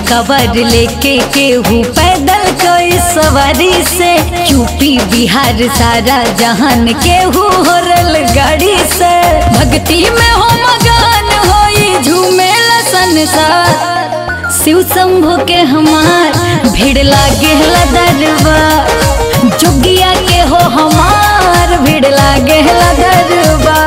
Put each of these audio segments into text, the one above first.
cover लेके केहू पैदल कोई सवारी से यूपी बिहार सारा जहान केहू हो गाड़ी से भक्ति में हो मगन होई झूमेल संसार शिव शंभु के हमार भीड़ लागे दरबा जोगिया के हो हमार भीड़ लागे दरबा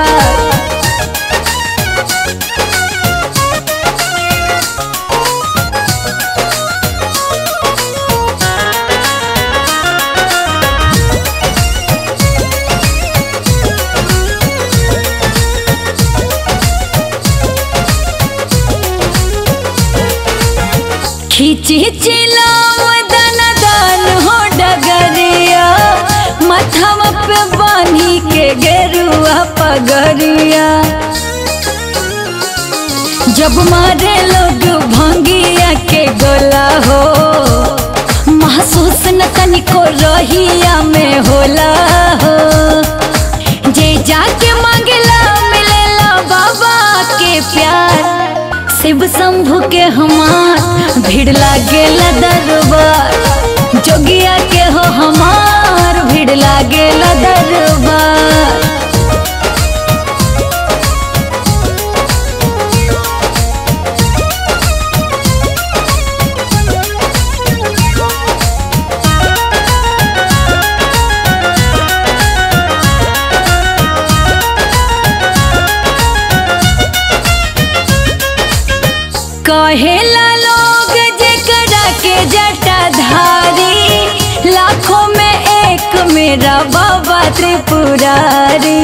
खींची चिलाम दन दान हो डगरिया मथम पे बानी के गेरुआ पगरिया जब मारे लोग भंगिया के गोला हो महसूस न तनिको रहिया में होला हो जे जाके मांगला मिलेला बाबा के प्यार शिव शंभु के हमार भीड़ लागे दरबार जोगिया के हो हमार भीड़ लागे दरबार कहेला लोग जेकरा के जटाधारी लाखों में एक मेरा बाबा त्रिपुरारी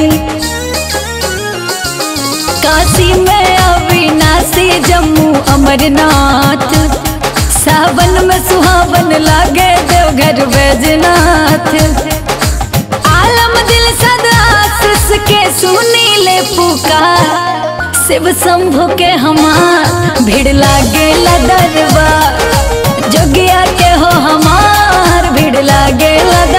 काशी में अविनाशी जम्मू अमरनाथ सावन में सुहावन लागे देवघर बैजनाथ आलम दिल सदा आशीष के सुनी ले पुकार शिव शंभु के हमार भीड़ लागे दरबार जोगिया के हो हमार भीड़ लागे